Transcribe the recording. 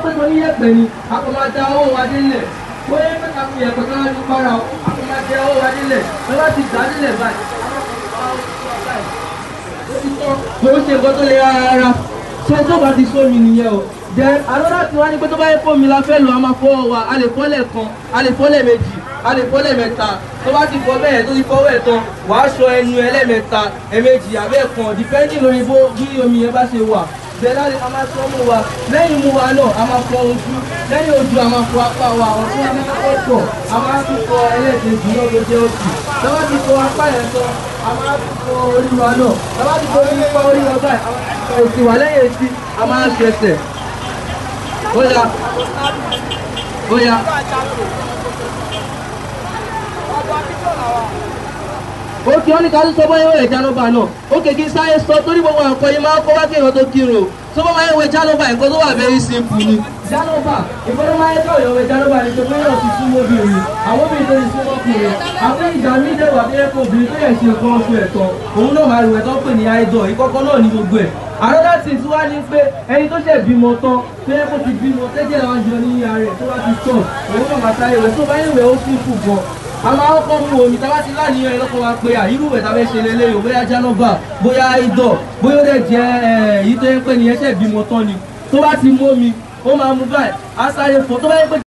pé mo ní yẹ̀pẹ̀ ni a kò máa da owó wa délẹ̀ bóyá pé ká fi yẹ̀pẹ̀ ká wá ní para o a kò máa da owó wa délẹ̀ tó bá ti dá délẹ̀ báyìí mo ń ṣe nǹkan tó lè rárá ṣe tó bá ti sómi nìyẹn o jẹ àlọ́dà tí wọ́n ní pé tó bá yẹ fómi la fẹ́ lò a máa fọwọ́ wa a lè fọ́lẹ̀ kan a lè fọ́lẹ̀ méjì a lè fọ́lẹ̀ mẹ́ta tó bá ti fọ́ bẹ́ẹ̀ tó ti fọwọ́ ẹ̀ tán wàá ṣọ ẹnu ẹlẹ́mẹ̀ta ẹ̀mejì àbẹ́ẹ̀kan depending lórí bó bí omi yẹn bá ṣe wà bẹ́ẹ̀ láti a máa sọ mú wa lẹ́yìn mú wa náà a máa fọ ojú lẹ́yìn ojú a máa fọ apá wa ọ̀tún a máa fọ pọ̀ a máa tún fọ ẹlẹ́ẹ̀kejì náà ló jẹ́ òsì lọ́wọ́ ti fọ apá yẹn tán a máa tún fọ orí wa náà lọ́wọ́ ti fọ orí pa orí wa báyìí a máa fọ òsì wà lẹ́yìn etí a máa ṣẹ̀ṣẹ̀ ó yá ó yá. ó kí wọ́n ní ká tún sọ bóyá ìwé ìjánúbà náà ó kéèké sáyé sọ torí gbogbo àwọn ọkọ̀ yìí máa ń kọ́ wá kí èèyàn tó kírun o tó bá máa ń wẹ jánúbà nǹkan tó wà very simple ni. jánúbà ìfọdún máa ń kọ́ ìyọ̀wé jánúbà ní tó fẹ́ràn ti súnmọ́ obìnrin àwọn obìnrin tó ti súnmọ́ ọkùnrin àwọn ìgbà mí dẹ̀ wà bẹ́ẹ̀ kó obìnrin tó yẹ ṣe nǹkan oṣù ẹ̀tọ́ òun náà máa rù ẹ̀tọ́ pè ní idol ìkọ́kọ́ náà ní gbogbo ẹ̀ another thing tí wàá ní pé ẹni tó ṣẹ̀ bímọ tán tó yẹ kó ti bímọ tẹ́jẹ̀ àwọn jọ ní ara rẹ̀ tó bá ti tọ̀ òun náà máa sáré rẹ̀ tó bá yẹ̀wẹ̀ ó sì kù gan a máa kọ́kọ́ mú omi tá a bá ti láníyàn ẹlọ́kọ̀ wa pé àyírú ìwẹ̀ tá a fẹ́ ṣe lélẹ́yìn o bóyá jánọ́bà bóyá idọ̀ bóyá ó dẹ̀ jẹ́ èyí tó yẹ pé ní ẹṣẹ̀ bímọ tán ni tó bá ti mú omi ó máa mú báyìí á sáré fọ tó bá yẹ pé